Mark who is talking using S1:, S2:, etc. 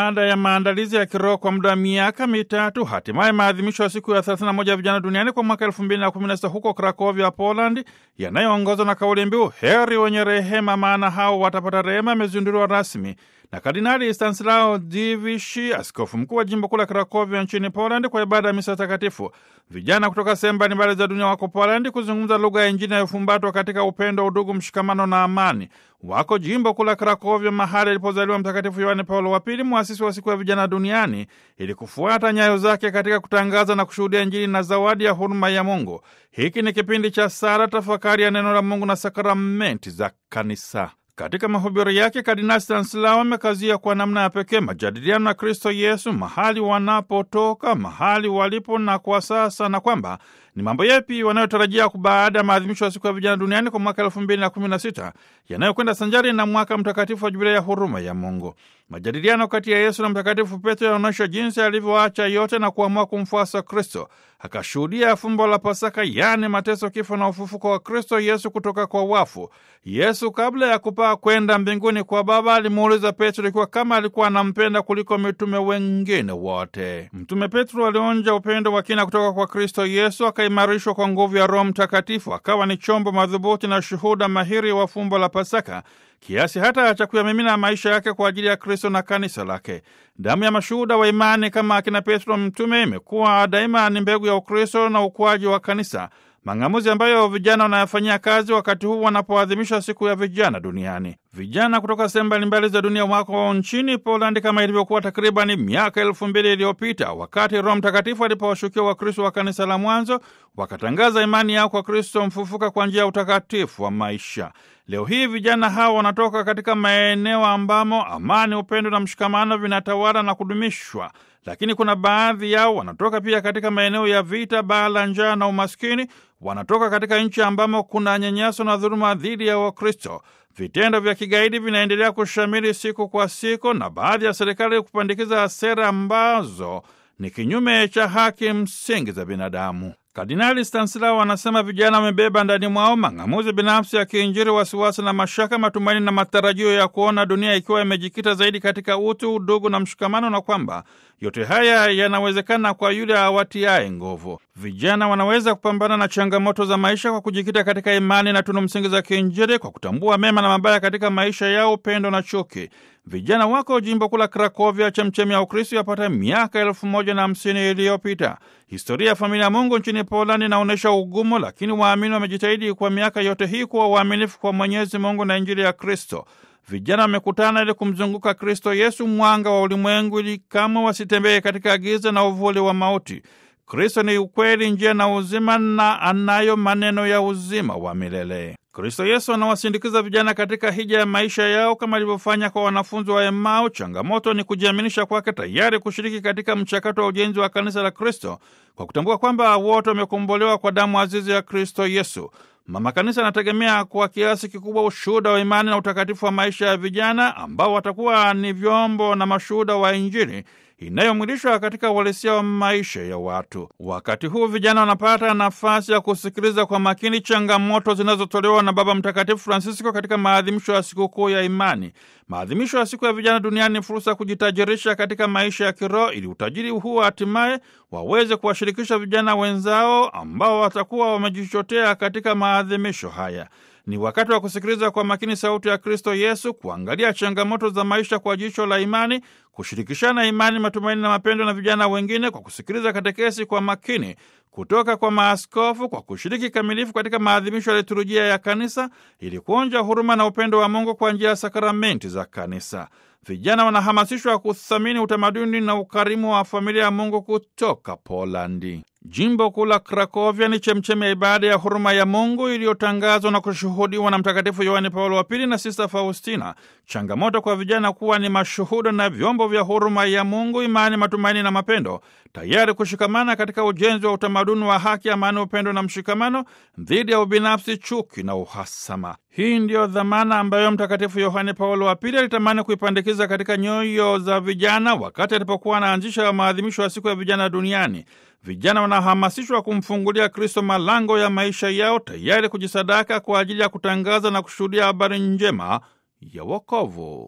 S1: baada ya maandalizi ya kiroho kwa muda wa miaka mitatu, hatimaye maadhimisho ya siku ya 31 ya vijana duniani kwa mwaka 2016 huko Krakovia, Poland, yanayoongozwa na kauli mbiu heri wenye rehema, maana hao watapata rehema, yamezinduliwa rasmi na Kardinali Stanislao Dziwisz, askofu mkuu wa jimbo kuu la Krakovia nchini Poland, kwa ibada ya misa takatifu. Vijana kutoka sehemu mbalimbali za dunia wako Poland kuzungumza lugha ya Injili inayofumbatwa katika upendo, udugu, mshikamano na amani. Wako jimbo kuu la Krakovia, mahali alipozaliwa Mtakatifu Yohane Paulo wa Pili, mwasisi wa siku ya vijana duniani, ili kufuata nyayo zake katika kutangaza na kushuhudia Injili na zawadi ya huruma ya Mungu. Hiki ni kipindi cha sala, tafakari ya neno la Mungu na sakramenti za Kanisa. Katika mahubiri yake Kardinali Stanislao amekazia kwa namna ya pekee majadiliano na Kristo Yesu mahali wanapotoka, mahali walipo na kwa sasa, na kwamba ni mambo yapi wanayotarajia baada ya maadhimisho ya siku ya vijana duniani kwa mwaka elfu mbili na kumi na sita yanayokwenda sanjari na mwaka mtakatifu wa jubilei ya huruma ya Mungu. Majadiliano kati ya Yesu na Mtakatifu Petro yanaonyesha jinsi alivyoacha yote na kuamua kumfuasa Kristo, akashuhudia fumbo la Pasaka, yaani mateso, kifo na ufufuko wa Kristo Yesu kutoka kwa wafu. Yesu kabla ya kupaa kwenda mbinguni kwa Baba alimuuliza Petro ikiwa kama alikuwa anampenda kuliko mitume wengine wote. Mtume Petro alionja upendo wa kina kutoka kwa Kristo Yesu, akaimarishwa kwa nguvu ya Roho Mtakatifu, akawa ni chombo madhubuti na shuhuda mahiri wa fumbo la Pasaka kiasi hata cha kuyamimina maisha yake kwa ajili ya Kristo na kanisa lake. Damu ya mashuhuda wa imani kama akina Petro mtume imekuwa daima ni mbegu ya Ukristo na ukuaji wa kanisa, mang'amuzi ambayo vijana wanayafanyia kazi wakati huu wanapoadhimisha siku ya vijana duniani. Vijana kutoka sehemu mbalimbali za dunia wako nchini Polandi kama ilivyokuwa takribani miaka elfu mbili iliyopita wakati Roho Mtakatifu alipowashukia Wakristo wa kanisa la mwanzo, wakatangaza imani yao kwa Kristo mfufuka kwa njia ya utakatifu wa maisha. Leo hii vijana hawa wanatoka katika maeneo ambamo amani, upendo na mshikamano vinatawala na kudumishwa, lakini kuna baadhi yao wanatoka pia katika maeneo ya vita, baa la njaa na umaskini. Wanatoka katika nchi ambamo kuna nyanyaso na dhuluma dhidi ya Wakristo. Vitendo vya kigaidi vinaendelea kushamiri siku kwa siku, na baadhi ya serikali kupandikiza sera ambazo ni kinyume cha haki msingi za binadamu. Kardinali Stanislao anasema vijana wamebeba ndani mwao mang'amuzi binafsi ya kiinjili, wasiwasi na mashaka, matumaini na matarajio ya kuona dunia ikiwa imejikita zaidi katika utu, udugu na mshikamano, na kwamba yote haya yanawezekana kwa yule awatiaye nguvu. Vijana wanaweza kupambana na changamoto za maisha kwa kujikita katika imani na tunu msingi za kiinjili, kwa kutambua mema na mabaya katika maisha yao, upendo na chuki. Vijana wako jimbo kuu la Krakovia, chemchemi ya Ukristo, yapata miaka elfu moja na hamsini iliyopita. Historia ya familia ya Mungu nchini Polandi inaonyesha ugumu, lakini waamini wamejitahidi kwa miaka yote hii kuwa waaminifu kwa Mwenyezi Mungu na Injili ya Kristo. Vijana wamekutana ili kumzunguka Kristo Yesu, mwanga wa ulimwengu, ili kama wasitembee katika giza na uvuli wa mauti. Kristo ni ukweli, njia na uzima, na anayo maneno ya uzima wa milele. Kristo Yesu anawasindikiza vijana katika hija ya maisha yao kama alivyofanya kwa wanafunzi wa Emau. Changamoto ni kujiaminisha kwake, tayari kushiriki katika mchakato wa ujenzi wa kanisa la Kristo kwa kutambua kwamba wote wamekombolewa kwa damu azizi ya Kristo Yesu. Mama Kanisa anategemea kwa kiasi kikubwa ushuhuda wa imani na utakatifu wa maisha ya vijana ambao watakuwa ni vyombo na mashuhuda wa Injili inayomwilishwa katika uhalisia wa maisha ya watu. Wakati huu vijana wanapata nafasi ya kusikiliza kwa makini changamoto zinazotolewa na Baba Mtakatifu Francisco katika maadhimisho ya sikukuu ya imani. Maadhimisho ya siku ya vijana duniani ni fursa ya kujitajirisha katika maisha ya kiroho, ili utajiri huu hatimaye waweze kuwashirikisha vijana wenzao ambao watakuwa wamejichotea katika maadhimisho haya. Ni wakati wa kusikiliza kwa makini sauti ya Kristo Yesu, kuangalia changamoto za maisha kwa jicho la imani, kushirikishana imani, matumaini na mapendo na vijana wengine, kwa kusikiliza katekesi kwa makini kutoka kwa maaskofu, kwa kushiriki kamilifu katika maadhimisho ya liturujia ya kanisa, ili kuonja huruma na upendo wa Mungu kwa njia ya sakramenti za kanisa. Vijana wanahamasishwa kuthamini utamaduni na ukarimu wa familia ya Mungu kutoka Polandi. Jimbo kuu la Krakovia ni chemchemi ya ibada ya huruma ya Mungu iliyotangazwa na kushuhudiwa na Mtakatifu Yohane Paulo wa Pili na Sista Faustina. Changamoto kwa vijana kuwa ni mashuhuda na vyombo vya huruma ya Mungu, imani, matumaini na mapendo, tayari kushikamana katika ujenzi wa utamaduni wa haki, amani, upendo na mshikamano dhidi ya ubinafsi, chuki na uhasama. Hii ndiyo dhamana ambayo Mtakatifu Yohane Paulo wa Pili alitamani kuipandikiza katika nyoyo za vijana wakati alipokuwa anaanzisha maadhimisho ya siku ya vijana duniani. Vijana wanahamasishwa kumfungulia Kristo malango ya maisha yao, tayari kujisadaka kwa ajili ya kutangaza na kushuhudia habari njema ya wokovu.